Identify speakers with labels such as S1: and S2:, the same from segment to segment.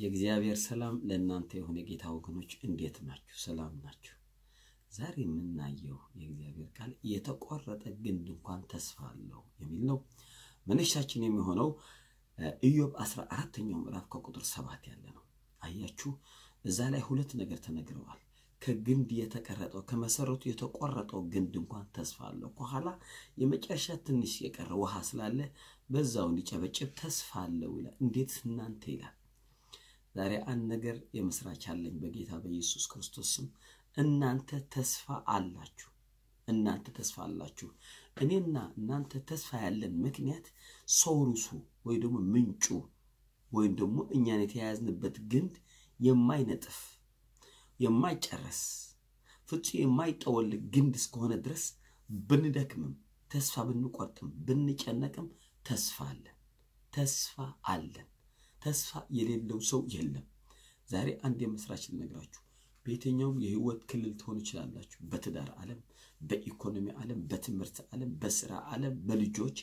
S1: የእግዚአብሔር ሰላም ለእናንተ የሆነ የጌታ ወገኖች እንዴት ናችሁ? ሰላም ናችሁ? ዛሬ የምናየው የእግዚአብሔር ቃል የተቆረጠ ግንድ እንኳን ተስፋ አለው የሚል ነው። መነሻችን የሚሆነው ኢዮብ አስራ አራተኛው ምዕራፍ ከቁጥር ሰባት ያለ ነው። አያችሁ፣ እዛ ላይ ሁለት ነገር ተነግረዋል። ከግንድ የተቀረጠው ከመሰረቱ የተቆረጠው ግንድ እንኳን ተስፋ አለው። ከኋላ የመጨረሻ ትንሽ የቀረ ውሃ ስላለ በዛው እንዲጨበጭብ ተስፋ አለው ይላል። እንዴት እናንተ ይላል። ዛሬ አንድ ነገር የምስራች አለኝ በጌታ በኢየሱስ ክርስቶስ ስም። እናንተ ተስፋ አላችሁ። እናንተ ተስፋ አላችሁ። እኔና እናንተ ተስፋ ያለን ምክንያት ሶርሱ ወይ ደግሞ ምንጩ ወይም ደግሞ እኛን የተያያዝንበት ግንድ የማይነጥፍ የማይጨረስ ፍጹም የማይጠወልግ ግንድ እስከሆነ ድረስ ብንደክምም ተስፋ ብንቆርጥም ብንጨነቅም ተስፋ አለን። ተስፋ አለን። ተስፋ የሌለው ሰው የለም። ዛሬ አንድ የምስራች ልነግራችሁ። በየትኛውም የህይወት ክልል ትሆኑ ይችላላችሁ። በትዳር ዓለም፣ በኢኮኖሚ ዓለም፣ በትምህርት ዓለም፣ በስራ ዓለም፣ በልጆች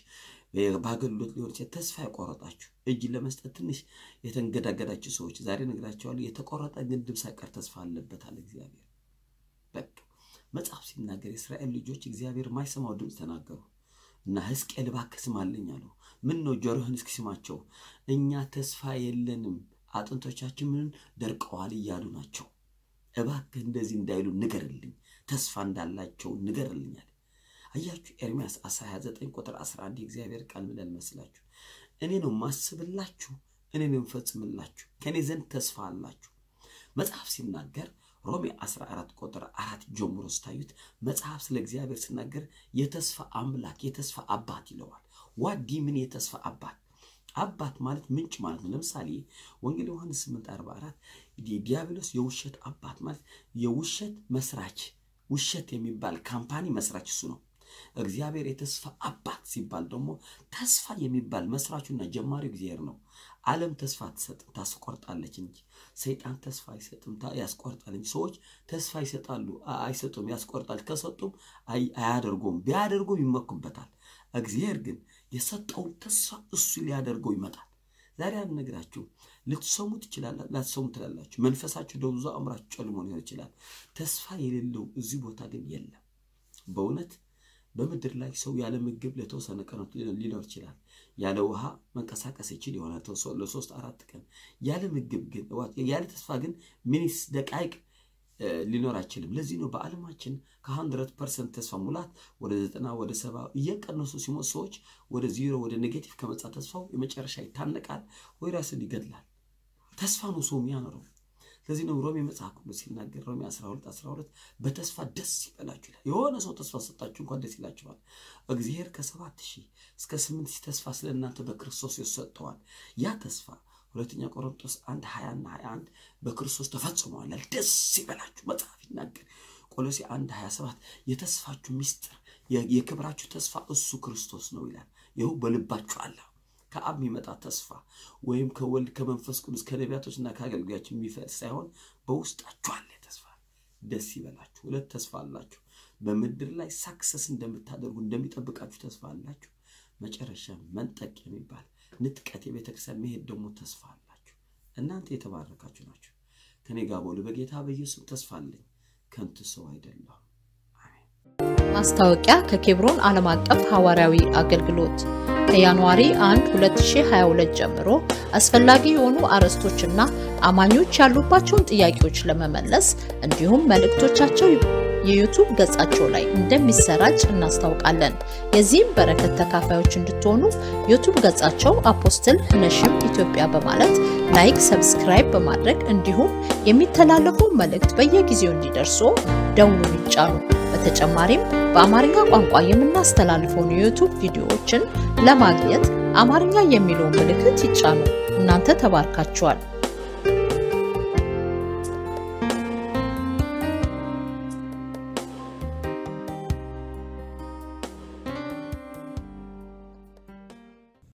S1: በአገልግሎት ሊሆን ይችላል። ተስፋ የቆረጣችሁ እጅ ለመስጠት ትንሽ የተንገዳገዳችሁ ሰዎች ዛሬ ነግራቸዋለሁ። የተቆረጠ ግንድም ሳይቀር ተስፋ አለበታል እግዚአብሔር። በቃ መጽሐፍ ሲናገር የእስራኤል ልጆች እግዚአብሔር የማይሰማው ድምፅ ተናገሩ እና ሕዝቅኤል እባክህ ስማልኝ አለው። ምን ነው ጆሮህን እስኪስማቸው እኛ ተስፋ የለንም አጥንቶቻችን ምን ደርቀዋል እያሉ ናቸው። እባክህ እንደዚህ እንዳይሉ ንገርልኝ፣ ተስፋ እንዳላቸው ንገርልኛል። አያችሁ ኤርሚያስ 29 ቁጥር 11 የእግዚአብሔር ቃል ምን መስላችሁ? እኔ ነው ማስብላችሁ፣ እኔ ነው የምፈጽምላችሁ፣ ከእኔ ዘንድ ተስፋ አላችሁ። መጽሐፍ ሲናገር ሮሜ 14 ቁጥር አራት ጀምሮ ስታዩት መጽሐፍ ስለ እግዚአብሔር ሲናገር የተስፋ አምላክ የተስፋ አባት ይለዋል። ዋዲ ምን የተስፋ አባት አባት ማለት ምንጭ ማለት ነው። ለምሳሌ ወንጌል ዮሐንስ 8:44 ዲያብሎስ የውሸት አባት ማለት የውሸት መስራች ውሸት የሚባል ካምፓኒ መስራች እሱ ነው። እግዚአብሔር የተስፋ አባት ሲባል ደግሞ ተስፋ የሚባል መስራቹና ጀማሪው እግዚአብሔር ነው። ዓለም ተስፋ አትሰጥም፣ ታስቆርጣለች እንጂ ሰይጣን ተስፋ አይሰጥም፣ ያስቆርጣል እንጂ። ሰዎች ተስፋ ይሰጣሉ፣ አይሰጡም፣ ያስቆርጣል። ከሰጡም አያደርጉም፣ ቢያደርጉም ይመኩበታል። እግዚአብሔር ግን የሰጠውን ተስፋ እሱ ሊያደርገው ይመጣል። ዛሬ አንነግራችሁ ልትሰሙ ትችላላ፣ ላትሰሙ ትላላችሁ። መንፈሳችሁ ደብዞ አእምራችሁ ጨልሞ ሊሆን ይችላል። ተስፋ የሌለው እዚህ ቦታ ግን የለም። በእውነት በምድር ላይ ሰው ያለ ምግብ ለተወሰነ ቀናት ሊኖር ይችላል። ያለ ውሃ መንቀሳቀስ ይችል ይሆናል ለሶስት አራት ቀን። ያለ ምግብ ግን ያለ ተስፋ ግን ሚኒስ ደቃይቅ ሊኖር አይችልም። ለዚህ ነው በዓለማችን ከሀንድረት ፐርሰንት ተስፋ ሙላት ወደ ዘጠና ወደ ሰባ እየቀነሱ ሲሞት ሰዎች ወደ ዚሮ ወደ ኔጌቲቭ ከመጣ ተስፋው የመጨረሻ ይታነቃል ወይ ራስን ይገድላል። ተስፋ ነው ሰው የሚያኖረው። ስለዚህ ነው ሮሜ መጽሐፍ ቅዱስ ሲናገር ሮሜ 12 12 በተስፋ ደስ ይበላችሁ ይላል። የሆነ ሰው ተስፋ ሰጣችሁ እንኳን ደስ ይላችኋል። እግዚአብሔር ከሰባት ሺህ እስከ ስምንት ሺህ ተስፋ ስለ እናንተ በክርስቶስ ሰጥተዋል። ያ ተስፋ ሁለተኛ ቆሮንቶስ አንድ ሀያ እና ሀያ አንድ በክርስቶስ ተፈጽመዋል። ደስ ይበላችሁ መጽሐፍ ይናገር። ቆሎሴ አንድ ሀያ ሰባት የተስፋችሁ ሚስጥር የክብራችሁ ተስፋ እሱ ክርስቶስ ነው ይላል። ይኸው በልባችሁ አለ። ከአብ የሚመጣ ተስፋ ወይም ከወልድ ከመንፈስ ቅዱስ ከነቢያቶችና ከአገልጋዮች የሚፈስ ሳይሆን በውስጣችሁ አለ ተስፋ። ደስ ይበላችሁ። ሁለት ተስፋ አላችሁ። በምድር ላይ ሳክሰስ እንደምታደርጉ እንደሚጠብቃችሁ ተስፋ አላችሁ። መጨረሻ መንጠቅ የሚባል ንጥቀት የቤተክርስቲያን መሄድ ደግሞ ተስፋ አላችሁ። እናንተ የተባረካችሁ ናችሁ። ከኔ ጋር በሉ። በጌታ በኢየሱስ ተስፋ አለኝ። ከንቱ ሰው አይደለሁም።
S2: ማስታወቂያ ከኬብሮን ዓለም አቀፍ ሐዋርያዊ አገልግሎት ከጃንዋሪ 1 2022 ጀምሮ አስፈላጊ የሆኑ አርዕስቶችና አማኞች ያሉባቸውን ጥያቄዎች ለመመለስ እንዲሁም መልእክቶቻቸው የዩቱብ ገጻቸው ላይ እንደሚሰራጭ እናስታውቃለን። የዚህም በረከት ተካፋዮች እንድትሆኑ ዩቱብ ገጻቸው አፖስትል ነሽም ኢትዮጵያ በማለት ላይክ፣ ሰብስክራይብ በማድረግ እንዲሁም የሚተላለፉ መልእክት በየጊዜው እንዲደርሱ ደውሉን ይጫኑ። በተጨማሪም በአማርኛ ቋንቋ የምናስተላልፈውን የዩቱብ ቪዲዮዎችን ለማግኘት አማርኛ የሚለውን ምልክት ይጫኑ። እናንተ ተባርካችኋል።